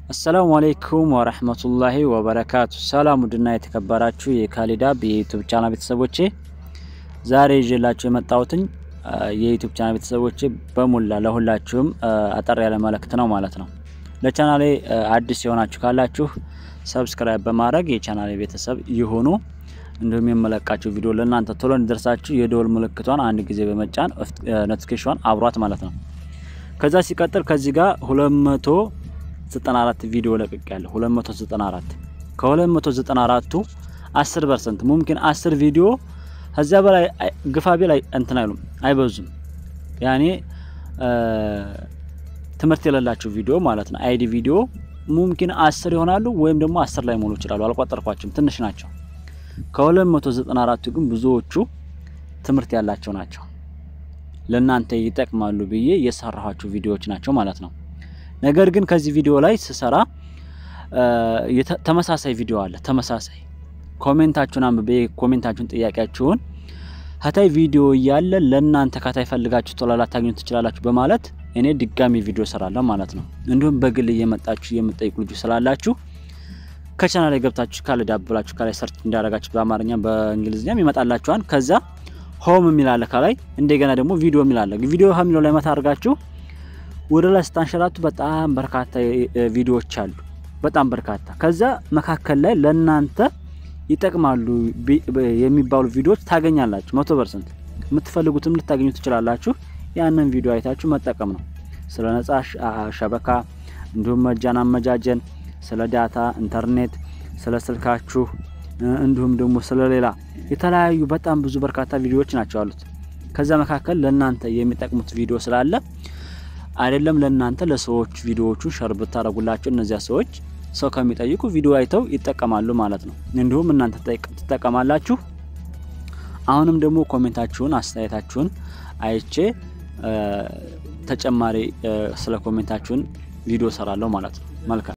አሰላሙ አሌይኩም ወረህመቱላሂ ወበረካቱ። ሰላም ውድና የተከበራችሁ የካሊዳብ የዩቱብ ቻናል ቤተሰቦቼ ዛሬ ይዤላችሁ የመጣሁትኝ የዩቱብ ቻናል ቤተሰቦቼ በሙላ ለሁላችሁም አጠር ያለ መልእክት ነው ማለት ነው። ለቻናሌ አዲስ የሆናችሁ ካላችሁ ሰብስክራይብ በማድረግ የቻናሌ ቤተሰብ ይሁኑ። እንዲሁም የመለቃችሁ ቪዲዮ ለእናንተ ቶሎ እንዲደርሳችሁ የደወል ምልክቷን አንድ ጊዜ በመጫን ኖቲፊኬሽን አብሯት ማለት ነው። ከዛ ሲቀጥል ከዚህ ጋር 294 ቪዲዮ ለቅቅ ያለ 294 ከ294ቱ 10 ፐርሰንት ሙምኪን 10 ቪዲዮ ከዚያ በላይ ግፋቤ ላይ እንትን አይሉም አይበዙም። ያኔ ትምህርት የሌላቸው ቪዲዮ ማለት ነው። አይዲ ቪዲዮ ሙምኪን 10 ይሆናሉ ወይም ደግሞ 10 ላይ ሞሉ ይችላሉ። አልቆጠርኳቸውም፣ ትንሽ ናቸው። ከ294ቱ ግን ብዙዎቹ ትምህርት ያላቸው ናቸው። ለእናንተ ይጠቅማሉ ብዬ የሰራኋቸው ቪዲዮዎች ናቸው ማለት ነው። ነገር ግን ከዚህ ቪዲዮ ላይ ስሰራ ተመሳሳይ ቪዲዮ አለ። ተመሳሳይ ኮሜንታችሁን አንብቤ ኮሜንታችሁን ጥያቄያችሁን ከታይ ቪዲዮ እያለ ለእናንተ ከታይ ፈልጋችሁ ቶሎ ላታገኙ ትችላላችሁ በማለት እኔ ድጋሚ ቪዲዮ ሰራለሁ ማለት ነው። እንዲሁም በግል እየመጣችሁ የምጠይቁ ልጆች ስላላችሁ ከቻናል ላይ ገብታችሁ ካሊዳብ ብላችሁ ከላይ ሰርች እንዳደረጋችሁ በአማርኛ በእንግሊዝኛም ይመጣላችኋል። ከዛ ሆም የሚላለ ከላይ እንደገና ደግሞ ቪዲዮ የሚላለ ቪዲዮ ከሚለው ላይ መታ አድርጋችሁ ወደ ላይ ስታንሸራቱ በጣም በርካታ ቪዲዮዎች አሉ። በጣም በርካታ ከዛ መካከል ላይ ለእናንተ ይጠቅማሉ የሚባሉ ቪዲዮዎች ታገኛላችሁ። መቶ ፐርሰንት የምትፈልጉትም ልታገኙ ትችላላችሁ። ያንን ቪዲዮ አይታችሁ መጠቀም ነው። ስለ ነጻ ሸበካ እንዲሁም መጃን አመጃጀን፣ ስለ ዳታ ኢንተርኔት፣ ስለ ስልካችሁ እንዲሁም ደግሞ ስለ ሌላ የተለያዩ በጣም ብዙ በርካታ ቪዲዮዎች ናቸው አሉት። ከዛ መካከል ለእናንተ የሚጠቅሙት ቪዲዮ ስላለ አይደለም ለእናንተ ለሰዎች ቪዲዮዎቹን ሸር ብታደረጉላቸው እነዚያ ሰዎች ሰው ከሚጠይቁ ቪዲዮ አይተው ይጠቀማሉ ማለት ነው። እንዲሁም እናንተ ትጠቀማላችሁ። አሁንም ደግሞ ኮሜንታችሁን፣ አስተያየታችሁን አይቼ ተጨማሪ ስለ ኮሜንታችሁን ቪዲዮ ሰራለሁ ማለት ነው። መልካም